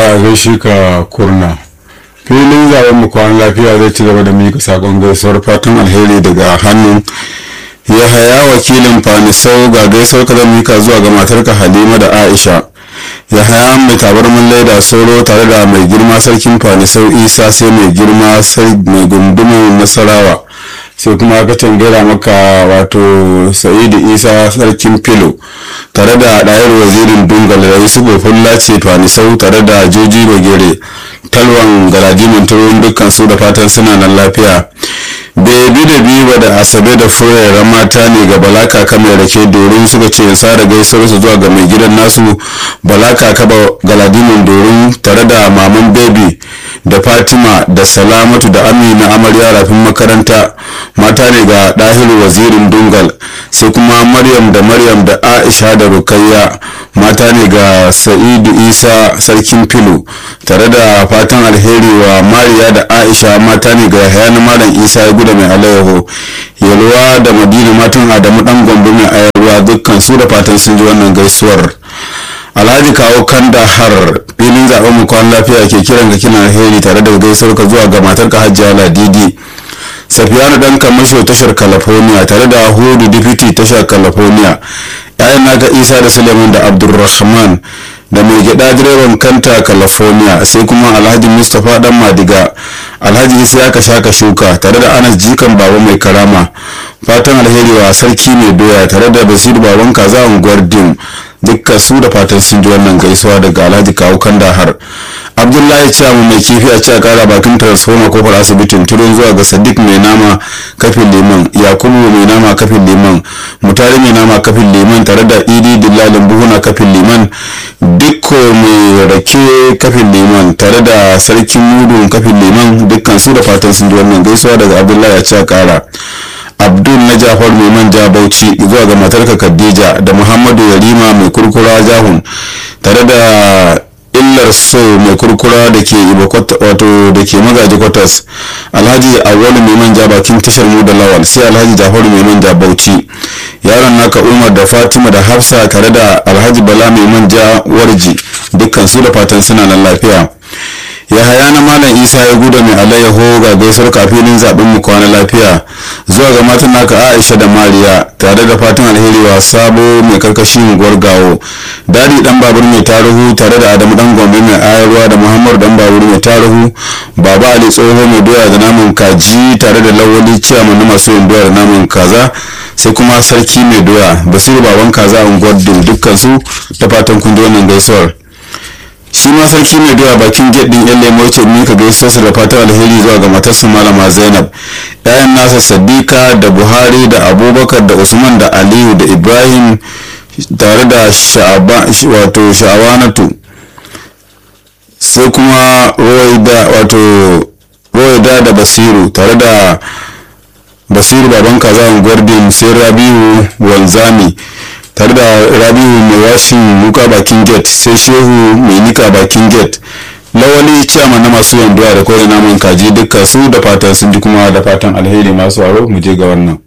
a gaishe ka kurna filin zaben mu kwan lafiya zai ci gaba da mika sakon gaisuwar fatan alheri daga hannun ya haya wakilin fanisau ga gaisuwar ka zan mika zuwa ga matarka halima da aisha ya haya mai tabarmin laida soro tare da mai girma sarkin fanisau isa sai mai girma mai gundumin nasarawa sai kuma aka tangira maka wato sa'idu isa sarkin filo tare da ɗayar wazirin dungal da yusufu fulla ce fanisau tare da joji bagere talwan galadimin turon dukkan su da fatan suna nan lafiya bebi da biba da asabe da furera mata ne ga balaka kamar rake dorin suka ce sa da gaisuwar su zuwa ga mai gidan nasu balaka kaba galadimin dorin tare da maman bebi da fatima da salamatu da amina amarya rafin makaranta mata ne ga dahiru wazirin dungal sai kuma maryam da maryam da aisha da rukayya mata ne ga sa'idu isa sarkin filo tare da fatan alheri wa mariya da aisha mata ne ga hayana malam isa ya guda mai alayyaho yalwa da madina matan adamu dan gombe mai ayarwa dukkan su da fatan sun ji wannan gaisuwar alhaji kawo kanda har filin zaben mu kwan lafiya ke kiran ka kina alheri tare da gaisuwar ka zuwa ga matar ka hajjiya ladidi safiyanu dan kamasho tashar california tare da hudu dipiti tashar california yayan naka isa da suleiman da abdulrahman da mai gida direban kanta california sai kuma alhaji mustapha dan madiga alhaji isa ya shaka shuka tare da anas jikan baba mai karama fatan alheri wa sarki mai doya tare da basiru baban kaza unguwar dim dukkan su da fatan sun ji wannan gaisuwa daga alhaji kawo kandahar abdullahi ciyamu mai kifi a ci a kara bakin transformer kofar asibitin turon zuwa ga sadiq mai nama kafin liman yakubu mai nama kafin liman mutare mai nama kafin liman tare da idi dillalin buhuna kafin liman dukko mai rake kafin liman tare da sarkin mudu kafin liman dukkan su da fatan sun ji wannan gaisuwa daga abdullahi a ci a kara abdul na jafar mai manja bauchi zuwa ga matarka khadija da muhammadu yarima mai kurkura jahun tare da illar so mai kurkura da ke wato da ke magaji kwatas alhaji awwalu mai manja bakin tashar mu da lawal sai alhaji jafaru mai manja bauchi yaron naka umar da fatima da hafsa tare da alhaji bala mai manja warji dukkan su da fatan suna nan lafiya ya haya na malam isa ya guda mai alayyaho ga gaisuwar kafinin zaben mu kwana lafiya zuwa ga matan naka aisha da mariya tare da fatan alheri wa sabo mai karkashi unguwar gawo dadi dan babur mai taruhu tare da adamu dan gombe mai ayarwa da muhammadu dan babur mai taruhu baba ali tsoho mai doya da naman kaji tare da lawali ciyaman na masu yin doya da naman kaza sai kuma sarki mai doya basiru baban kaza unguwar dim dukkan su da fatan kun wannan gaisuwar shi ma sarki mai doya bakin gate din yan lemo ce mika gaisuwarsa da fatan alheri zuwa ga matarsa malama zainab yayan nasa sadiqa da buhari da abubakar da usman da aliyu da ibrahim tare da wato sha'awanatu sai kuma roida da basiru tare da basiru baban kaza gordon sai rabiu wanzami tare da rabiu mai washin wuka bakin gate sai shehu mai nika bakin gate lawali ciyama na masu yanduwa da kawai naman kaji dukkan su da fatan sun ji kuma da fatan alheri masu aro mu je ga wannan